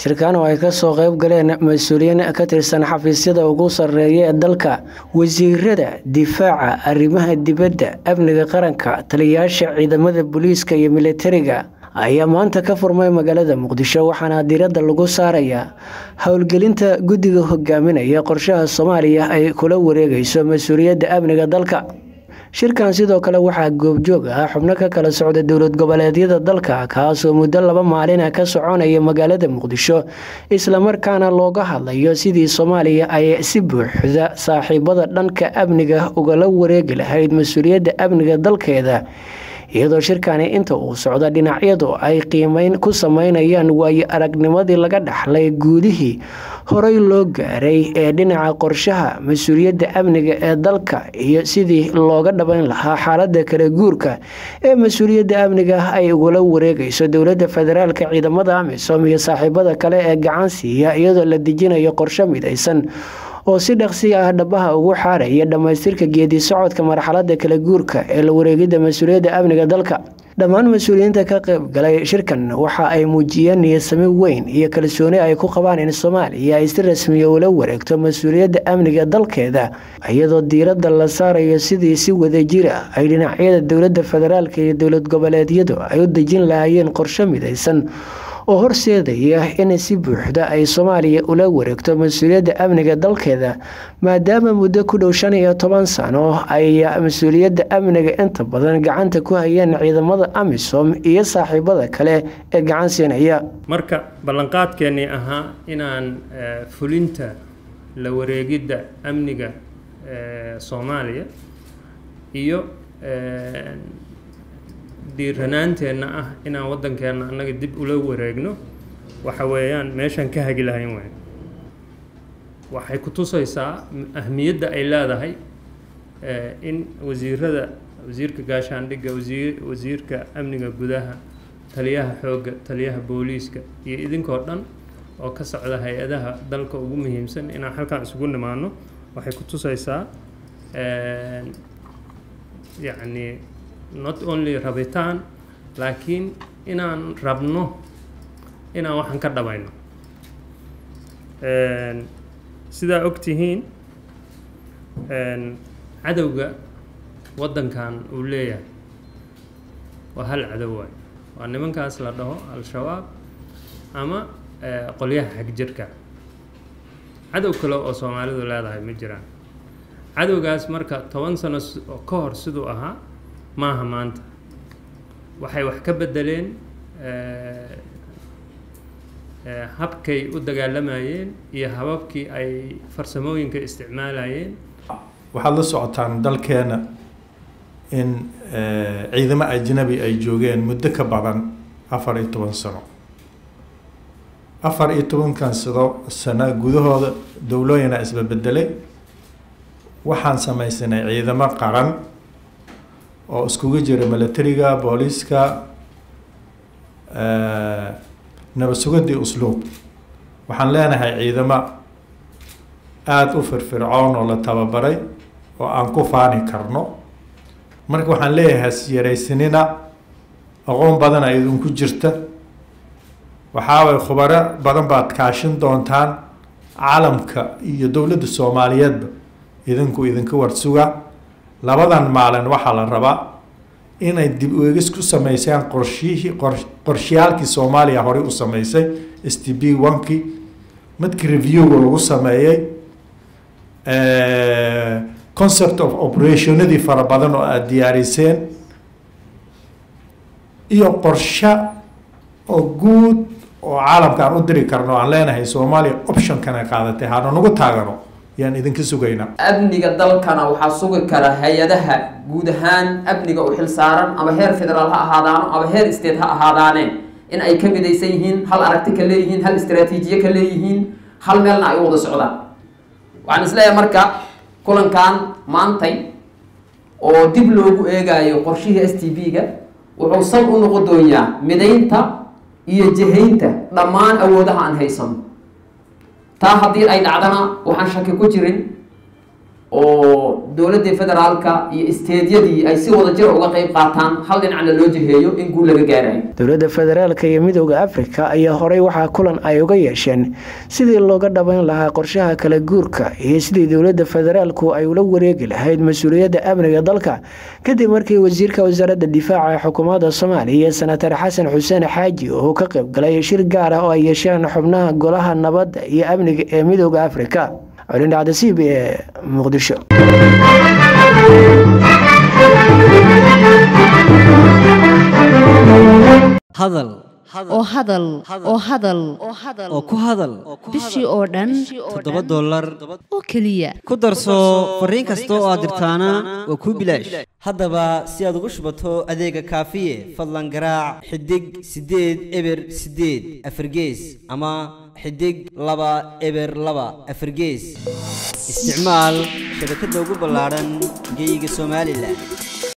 shirkan oo ay kasoo qeyb galeen mas-uuliyiin ka tirsan xafiisyada ugu sarreeya ee dalka wasiirada difaaca arrimaha dibadda amniga qaranka taliyayaasha ciidamada booliiska iyo militariga ayaa maanta ka furmay magaalada muqdisho waxaana diiradda lagu saarayaa howlgelinta guddiga hogaaminaya qorshaha soomaaliya ay kula wareegayso mas-uuliyadda amniga dalka shirkan sidoo kale waxaa goobjoog ah xubno ka kala socda dowlad goboleedyada dalka kaasoo muddo laba maalina ka soconaya magaalada muqdisho islamarkaana looga hadlayo sidii soomaaliya ay si buuxda saaxiibada dhanka amniga ugala wareegi lahayd mas-uuliyadda amniga dalkeeda iyadoo shirkani inta uu socdo dhinacyadu ay qiimeyn ku sameynayaan waayo aragnimadii laga dhaxlay guudihii horey loo gaaray ee dhinaca qorshaha mas-uuliyadda amniga ee dalka iyo sidii looga dhabayn lahaa xaalada kala guurka ee mas-uuliyadda amniga ay ugula wareegayso dowladda federaalka ciidamada amisom iyo saaxiibada kale ee gacan siiya iyadoo la dejinayo qorsho midaysan oo si dhaqsi ah dhabaha ugu xaaraya dhammaystirka geedi socodka marxalada kala guurka ee la wareegidda mas-uuliyadda amniga dalka dhammaan mas-uuliyiinta ka qayb galay shirkan waxa ay muujiyeen niyadsami weyn iyo kalsooni ay ku qabaan in soomaaliya ay si rasmiya ula wareegto mas-uuliyadda amniga dalkeeda iyadoo diiradda la saarayo sidii si wadajir ah ay dhinacyada dowladda federaalk iyo dowlad goboleedyadu ay u dejin lahaayeen qorsho midaysan oo horseedaya in si buuxda ay soomaaliya ula wareegto mas-uuliyadda amniga dalkeeda maadaama muddo ku dhow shan iyo toban sano ay mas-uuliyadda amniga inta badan gacanta ku hayeen ciidamada amisom iyo saaxiibada kale ee gacan siinaya marka ballanqaadkeennii ahaa inaan fulinta la wareegidda amniga soomaaliya iyo dhiiranaanteenna ah inaan waddankeenna annaga dib ula wareegno waxa weeyaan meeshaan ka hagi lahayn weyn waxay ku tusaysaa ahmiyadda ay leedahay in wasiirada wasiirka gaashaandhigga wasiir wasiirka amniga gudaha taliyaha xoogga taliyaha booliiska iyo idinkoo dhan oo ka socda hay-adaha dalka ugu muhiimsan inaan halkaan isugu nimaano waxay ku tusaysaa yacni not only rabitaan laakiin inaan rabno inaan waxaan ka dhabayno sidaa og tihiin cadowga waddankan uu leeyahay waa hal cadow waay waa nimankaas la dhaho al-shabaab ama qolyaha xagjirka cadow kale oo soomaalidu leedahay ma jiraan cadowgaas marka toban sano ka hor siduu ahaa maaha maanta waxay wax ka bedeleen habkay u dagaalamayeen iyo hababkii ay farsamooyinka isticmaalayeen waxaad la socotaan dalkeena in ciidamo ajnabi ay joogeen muddo ka badan afar iyo toban sano afar iyo tobankan sado sano gudahooda dowlooyina isbabedelay waxaan samaysanay ciidamo qaran oo iskugu jira milatariga booliiska nabad sugadii usluub waxaan leenahay ciidamo aada u firfircoon oo la tababaray oo aan ku faani karno marka waxaan leeyahay hasyaraysanina aqoon badan a idinku jirta waxaaway khubaro badan baad kaashin doontaan caalamka iyo dowladda soomaaliyeedba idinku idinka warsuga labadan maalin waxaa la rabaa inay dib uegis ku sameysaan qorshihii qorshiyaalkii soomaaliya horey u sameysay s t b onkii midkii reviewga lagu sameeyey concept of operationadii fara badan oo aada diyaariseen iyo qorsho oo guud oo caalamka aan u diri karno aan leenahay soomaaliya optionkana qaadatay hana nagu taagano yaan idinka sugaynaa amniga dalkana waxaa sugi kara hay-adaha guud ahaan amniga u xil saaran ama heer federaal ha ahaadaano ama heer state ha ahaadaaneen in ay ka midaysan yihiin hal aragti ka leeyihiin hal istraatiijiye ka leeyihiin hal meelna ay u wada socdaan waxaan isleeyahay marka kulankan maantay oo dib loogu eegayo qorshihii s t b-ga wuxuu sal u noqon doonyaa midaynta iyo jihaynta dhammaan awoodaha aan haysano taa haddii ay dhacdana waxaan shaki ku jirin oo dowladii federaalka iyo isteedyadii ay si wada jir uga qayb qaataan hal dhinacna loo jiheeyo in guul laga gaarayo dowladda federaalka iyo midooda afrika ayaa horey waxaa kulan ay uga yeesheen sidii looga dhabayn lahaa qorshaha kala guurka iyo sidii dowladda federaalku ay ula wareegi lahayd mas-uuliyadda amniga dalka kadib markii wasiirka wasaaradda difaaca ee xukuumadda soomaaliya senatar xasan xuseen xaaji uu ka qayb galay shir gaar ah oo ay yeesheen xubnaha golaha nabadda iyo amniga ee midooda afrika colindhacda c b e muqdisho hadal oo hadal oo hadal oo ku hadal bishii oo dhan toddoba dollar oo keliya ku darso fariin kasta oo aad dirtaana waa kuu bilaash haddaba si aad ugu shubato adeega kaafiye fadlan garaac xidig siddeed eber siddeed afargees ama xidig laba eber laba afargees isticmaal shabakadda ugu ballaadhan geeyiga somalilan